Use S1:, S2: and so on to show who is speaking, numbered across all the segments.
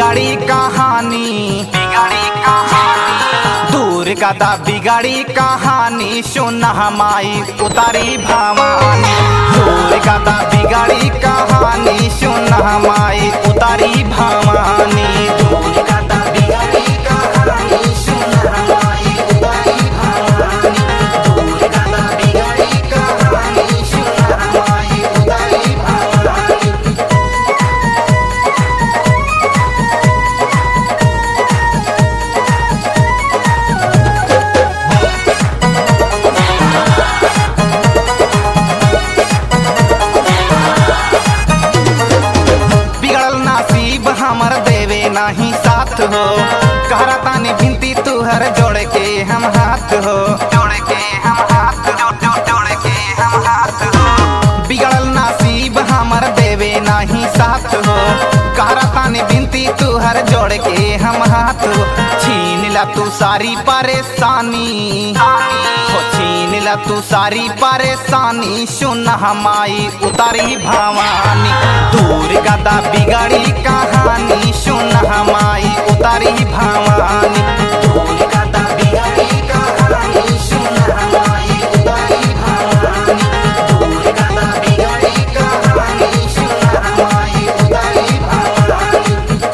S1: बिगाड़ी कहानी बिगाड़ी कहानी दूर गदा बिगाड़ी कहानी सुन हमाई उतारी भवानी दूर गदा बिगाड़ी कहानी सुन हमाई उतारी भवानी दूर गदा बिगाड़ी कहानी सुन हमाई उतारी भवानी दूर गदा बिगाड़ी कहानी सुन हमाई उतारी भवानी बिगड़ल नसीब हमर देवे नाही साथ हो कहरा तानी भिंती तुहर जोड़ के हम हाथ हो जोड़ के हम हाथ जो, जो, जोड़ के हम हाथ हो बिगड़ल नसीब हमर देवे नाही साथ हो कहरा तानी भिंती तुहर जोड़ के हम हाथ हो छीन ला तू सारी परेशानी हो छीन ला तू सारी परेशानी सुन हमाई उतारी भवानी दूर गदा बिगाड़ी कहानी सुन हमाई उतारी भवानी दूर गदा बिगाड़ी कहानी सुन हमाई उतारी भवानी दूर गदा बिगाड़ी कहानी सुन हमाई उतारी भवानी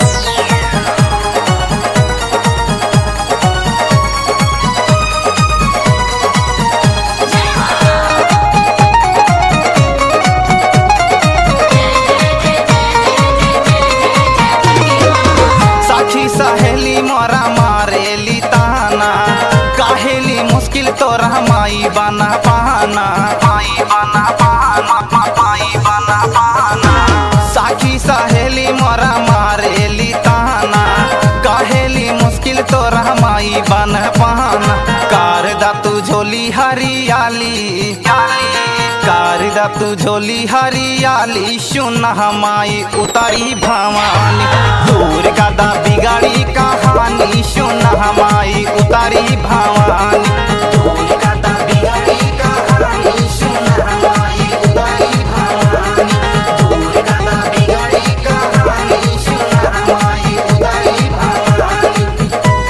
S1: साखी सहेली मोरा मारेली ताना काहेली मुश्किल तोरा माई बना पाना माई बना पाना मा- माई बना पाना साखी सहेली मोरा मारेली ताना काहेली मुश्किल तोरा माई बन पाना कार दा तू झोली हरियाली कार दा तू झोली हरियाली सुन हमाई उतारी भवानी दूर गदा बिगाड़ी कहानी सुन हमाई उतारी भवानी दूर गदा बिगाड़ी कहानी सुन हमाई उतारी भवानी दूर गदा बिगाड़ी कहानी सुन हमाई उतारी भवानी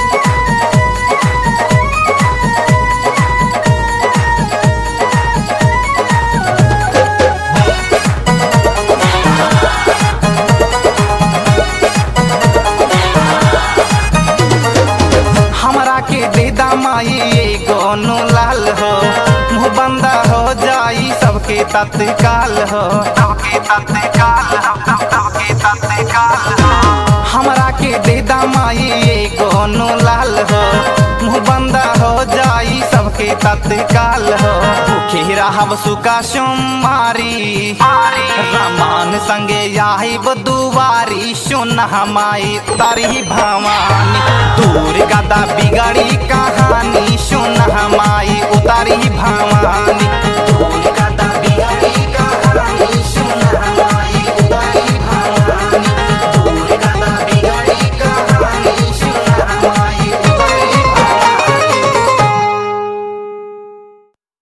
S1: हमरा के देदा माई एगो नु लाल हो मुँह बंदा हो जाई सबके तत्काल हो सबके तत्काल हो सब- सबके तत्काल हो हमरा के देदा माई एगो नु लाल हो मुँह बंदा हो जाई सबके तत्काल हो भूखे रहब सुका सोमारी रमान संगे आई दुआरी सुन हमाई उतारी भवानी दूर गदा बिगाड़ी कहानी